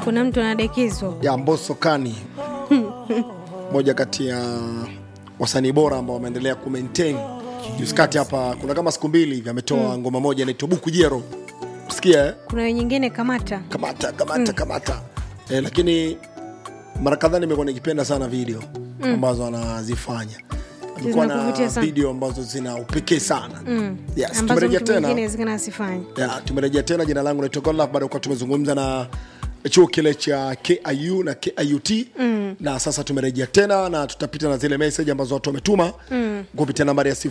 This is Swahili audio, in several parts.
kuna mtu anadekezwa ya Mbosso Kani, moja kati ya wasanii bora ambao wameendelea ku maintain juzi kati hapa, kuna kama siku mbili hivi ametoa ngoma moja inaitwa Buku Jero, sikia eh? kuna nyingine kamata kamata kamata kamata eh, lakini mara kadhaa nimekuwa nikipenda sana video ambazo anazifanya amekuwa Zinakuvutia na sana. video ambazo zina upekee sana yes, ambazo tumerejea mtu mwingine tena inawezekana asifanye ya, tumerejea tena. Jina langu naitwa Godlove, baada ya kuwa tumezungumza na chuo kile cha KIU na KIUT mm. na sasa tumerejea tena na tutapita na zile message ambazo watu wametuma mm. kupitia nambari ya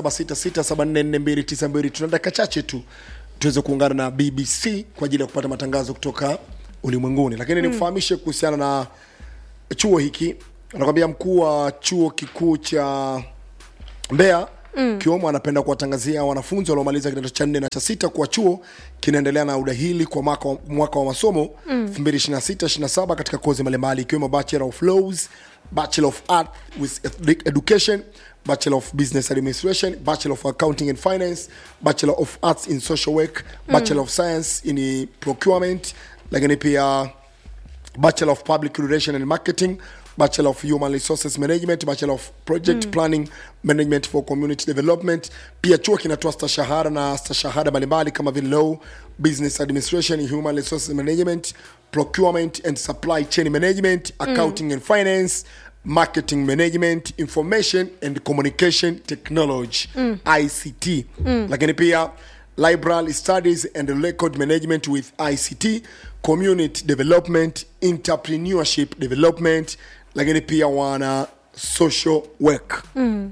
0766744292. Tuna dakika chache tu tuweze kuungana na BBC kwa ajili ya kupata matangazo kutoka ulimwenguni, lakini nikufahamishe kuhusiana na chuo hiki. Anakwambia mkuu wa chuo kikuu cha Mbeya mm. Kiomo anapenda kuwatangazia wanafunzi waliomaliza kidato cha nne na cha sita kuwa chuo kinaendelea na udahili kwa mwaka, wa- mwaka wa masomo mm. 2026-27 katika kozi mbalimbali ikiwemo Bachelor of Laws, Bachelor of Art with Ed- Education, Bachelor of Business Administration, Bachelor of Accounting and Finance, Bachelor of Arts in Social Work, Bachelor of Science in Procurement, lakini pia Bachelor of Public Relation and Marketing, Bachelor of Human Resources Management, Bachelor of Project Planning Management for Community Development. Pia chuo kinatoa stashahada na stashahada mbalimbali kama vile Law, Business Administration, Human Resources Management, Procurement and Supply Chain Management, Accounting and Finance, Marketing Management, Information and Communication Technology, ICT. Lakini pia library studies and record management with ICT, community development, entrepreneurship development, lakini pia wana social work.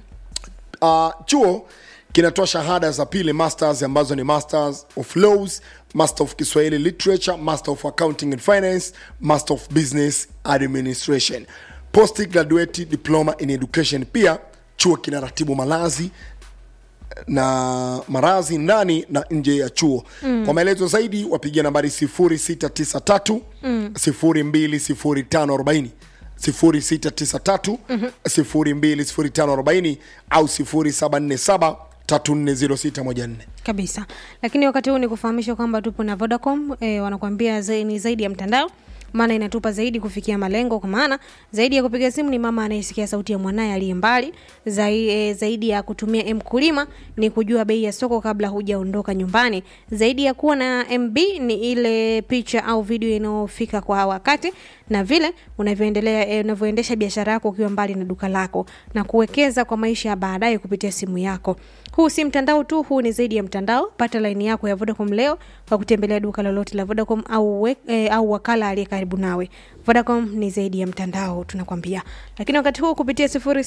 Uh, chuo kinatoa shahada za pili masters ambazo ni masters of laws master of kiswahili literature master of accounting and finance master of business administration post graduate diploma in education pia chuo kinaratibu malazi na marazi ndani na nje ya chuo mm. kwa maelezo zaidi wapigia nambari 0693 mm. 020540 0693 020540 au 0747 340614 kabisa lakini wakati huu ni kufahamisha kwamba tupo na vodacom e, wanakuambia zai, ni zaidi ya mtandao maana inatupa zaidi kufikia malengo kwa maana zaidi ya kupiga simu ni mama anayesikia sauti ya mwanaye aliye mbali zaidi, e, zaidi ya kutumia mkulima ni kujua bei ya soko kabla hujaondoka nyumbani zaidi ya kuwa na mb ni ile picha au video inayofika kwa wakati na vile unavyoendelea eh, unavyoendesha biashara yako ukiwa mbali na duka lako na kuwekeza kwa maisha ya baadaye kupitia simu yako huu si mtandao tu huu ni zaidi ya mtandao pata laini yako ya vodacom leo kwa kutembelea duka lolote la vodacom au, we, eh, au wakala aliye karibu nawe vodacom ni zaidi ya mtandao tunakwambia lakini wakati huu kupitia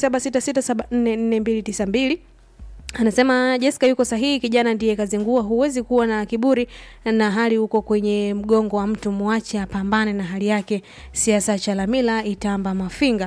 0766744292 anasema Jessica yuko sahihi, kijana ndiye kazingua. Huwezi kuwa na kiburi na hali uko kwenye mgongo wa mtu, mwache apambane na hali yake. Siasa Chalamila Itamba Mafinga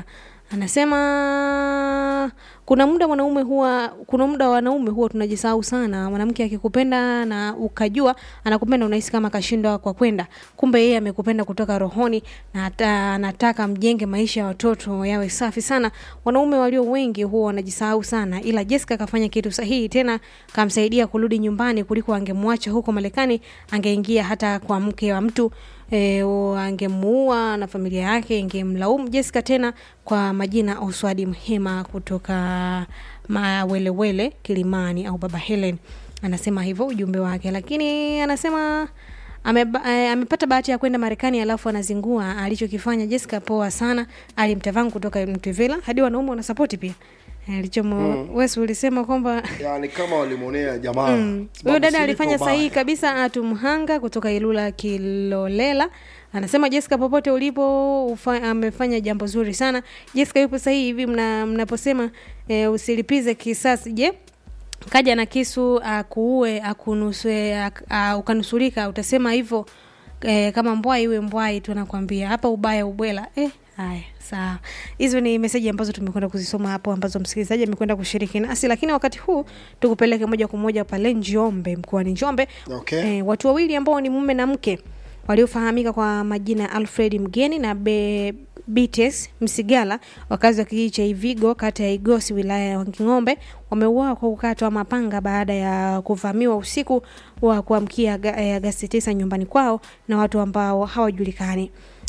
anasema kuna muda mwanaume huwa kuna muda wanaume huwa tunajisahau sana. Mwanamke akikupenda na ukajua anakupenda, unahisi kama kashindwa kwa kwenda, kumbe yeye amekupenda kutoka rohoni na hata anataka mjenge maisha ya watoto yawe safi sana. Wanaume walio wengi huwa wanajisahau sana, ila Jessica kafanya kitu sahihi, tena kamsaidia kurudi nyumbani kuliko angemwacha huko Marekani, angeingia hata kwa mke wa mtu e, angemuua na familia yake ingemlaumu Jessica tena kwa majina Oswadi Mhema kutoka Mawelewele Kilimani au Baba Helen anasema hivyo ujumbe wake, lakini anasema ameba, eh, amepata bahati ya kwenda Marekani alafu anazingua alichokifanya Jessica. Poa sana, alimtavangu kutoka Mtevela hadi wanaume wanasapoti pia Eh, alichomo mm. Wes ulisema kwamba yani kama walimwonea jamaa huyo Sababu dada si alifanya liko sahihi baya. kabisa. Atu Mhanga kutoka Ilula Kilolela anasema Jessica, popote ulipo ufa, amefanya jambo zuri sana. Jessica yupo sahihi hivi mna, mnaposema e, usilipize kisasi. Je, kaja na kisu akuue akunusue ak, a, ukanusurika, utasema hivyo e, kama mbwai iwe mbwai tu, anakwambia hapa ubaya ubwela eh. Haya, sawa. Hizo ni meseji ambazo tumekwenda kuzisoma hapo, ambazo msikilizaji amekwenda kushiriki nasi, lakini wakati huu tukupeleke moja kwa moja pale Njombe, mkoani Njombe. Okay. Eh, watu wawili ambao ni mume na mke waliofahamika kwa majina ya Alfred Mgeni na Be Bites Msigala, wakazi wa kijiji cha Ivigo, kata ya Igosi, wilaya ya Wanging'ombe, wameuawa kwa kukatwa mapanga baada ya kuvamiwa usiku wa kuamkia Aga- eh, Agasti 9 nyumbani kwao na watu ambao hawajulikani.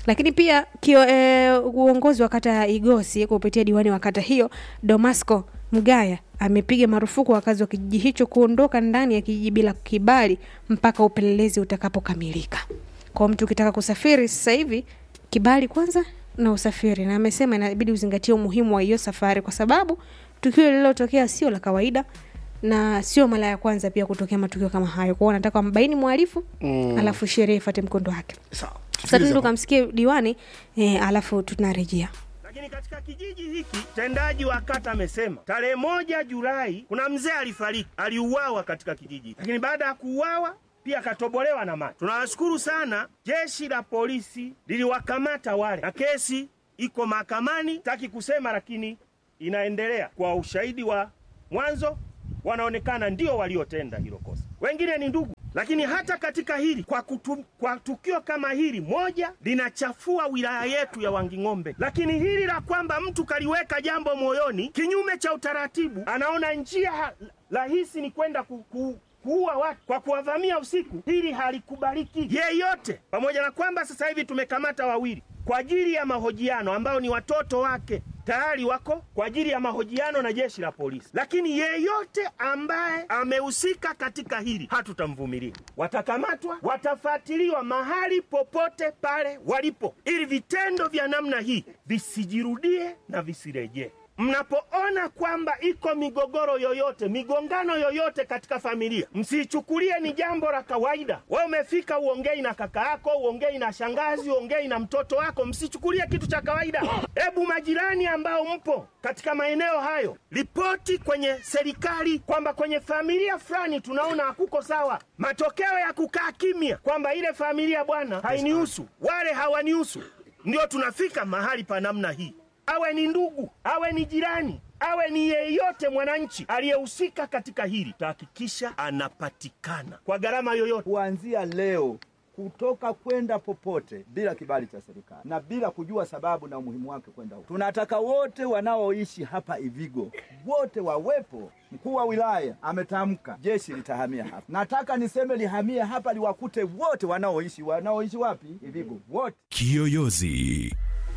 lakini pia kio, e, uongozi wa kata ya igosi kupitia diwani wa kata hiyo domasco mgaya amepiga marufuku wakazi wa kijiji hicho kuondoka ndani ya kijiji bila kibali mpaka upelelezi utakapokamilika kwa mtu ukitaka kusafiri sasa hivi kibali kwanza na usafiri na amesema inabidi uzingatie umuhimu wa hiyo safari kwa sababu tukio lililotokea sio la kawaida na sio mara ya kwanza pia kutokea matukio kama hayo kwao nataka mbaini mhalifu mm. alafu sheria ifate mkondo wake Sawa. sasa Tusikilize tuende hapo. tukamsikie diwani eh, alafu tunarejea Lakini katika kijiji hiki mtendaji wa kata amesema tarehe moja Julai kuna mzee alifariki, aliuawa katika kijiji, lakini baada ya kuuawa pia akatobolewa na macho. Tunawashukuru sana jeshi la polisi liliwakamata wale, na kesi iko mahakamani, taki kusema, lakini inaendelea kwa ushahidi wa mwanzo, wanaonekana ndio waliotenda hilo kosa, wengine ni ndugu. Lakini hata katika hili kwa, kutu, kwa tukio kama hili moja linachafua wilaya yetu ya Wanging'ombe, lakini hili la kwamba mtu kaliweka jambo moyoni kinyume cha utaratibu, anaona njia ha- rahisi ni kwenda ku, ku, kuua watu kwa kuwavamia usiku, hili halikubaliki yeyote. Pamoja na kwamba sasa hivi tumekamata wawili kwa ajili ya mahojiano ambao ni watoto wake tayari wako kwa ajili ya mahojiano na jeshi la polisi, lakini yeyote ambaye amehusika katika hili hatutamvumilia. Watakamatwa, watafuatiliwa mahali popote pale walipo, ili vitendo vya namna hii visijirudie na visirejee. Mnapoona kwamba iko migogoro yoyote, migongano yoyote katika familia, msiichukulie ni jambo la kawaida. Wewe umefika uongei na kaka yako, uongei na shangazi, uongei na mtoto wako, msichukulie kitu cha kawaida. Hebu majirani ambao mpo katika maeneo hayo, ripoti kwenye serikali kwamba kwenye familia fulani tunaona hakuko sawa. Matokeo ya kukaa kimya kwamba ile familia bwana hainihusu, wale hawanihusu, ndio tunafika mahali pa namna hii awe ni ndugu, awe ni jirani, awe ni yeyote mwananchi aliyehusika katika hili, tahakikisha anapatikana kwa gharama yoyote. kuanzia leo kutoka kwenda popote bila kibali cha serikali na bila kujua sababu na umuhimu wake kwenda huko. Tunataka wote wanaoishi hapa Ivigo wote wawepo. Mkuu wa wilaya ametamka jeshi litahamia hapa. Nataka niseme lihamie hapa, liwakute wote wanaoishi wanaoishi wapi? Ivigo wote. Kiyoyozi.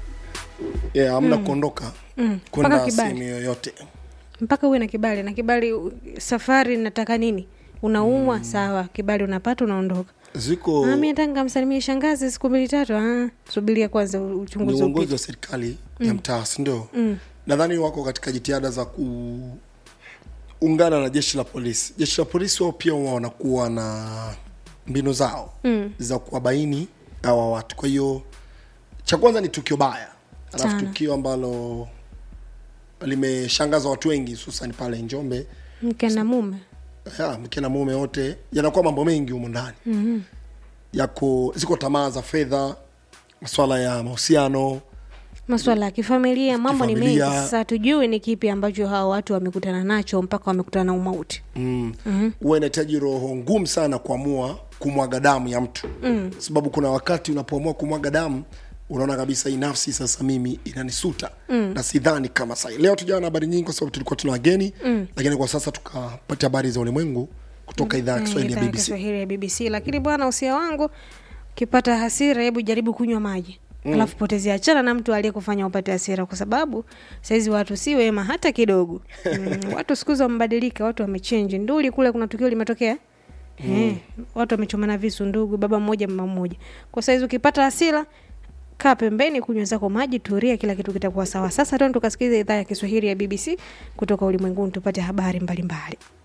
yeah, hamna kuondoka Mpaka kwenda kibali. sehemu yoyote mpaka uwe na kibali na kibali u- safari nataka nini unaumwa mm. sawa kibali unapata unaondoka ziko Ah, mi hata nikamsalimia shangazi siku mbili tatu ah, subiria kwanza u- ni uchunguzi uongozi upite wa serikali ya mtaa sindio nadhani wako katika jitihada za kuungana na jeshi la polisi jeshi la polisi wao pia huwa wanakuwa na mbinu zao mm. za kuwabaini hawa watu kwa hiyo cha kwanza ni tukio baya alafu Sana. tukio ambalo limeshangaza watu wengi hususan pale njombe mke na mume ya, mke na mume wote yanakuwa mambo mengi humo ndani mm-hmm. yako ziko tamaa za fedha maswala ya mahusiano maswala ya kifamilia mambo ni mengi Kifamilia. sasa tujui ni kipi ambacho hawa watu wamekutana nacho mpaka wamekutana na umauti mm. mm-hmm. huwa inahitaji roho ngumu sana kuamua kumwaga damu ya mtu mm. sababu kuna wakati unapoamua kumwaga damu unaona kabisa hii nafsi sasa mimi inanisuta mm. na sidhani kama sai leo tujawa na habari nyingi kwa sababu tulikuwa tuna wageni mm. lakini kwa sasa tukapata habari za ulimwengu kutoka idhaa ya kiswahili ya Idhaa ya bbc Kiswahili ya bbc lakini bwana usia wangu ukipata hasira hebu jaribu kunywa maji mm. alafu potezea achana na mtu aliyekufanya upate hasira kwa sababu sahizi watu si wema hata kidogo mm, watu siku hizi wamebadilika watu wamechenji nduli kule kuna tukio limetokea mm. eh, watu wamechomana visu ndugu baba mmoja mama mmoja kwa saizi ukipata hasira kaa pembeni kunywa zako maji turia kila kitu kitakuwa sawa sasa tena tukasikiliza idhaa ya kiswahili ya bbc kutoka ulimwenguni tupate habari mbalimbali mbali.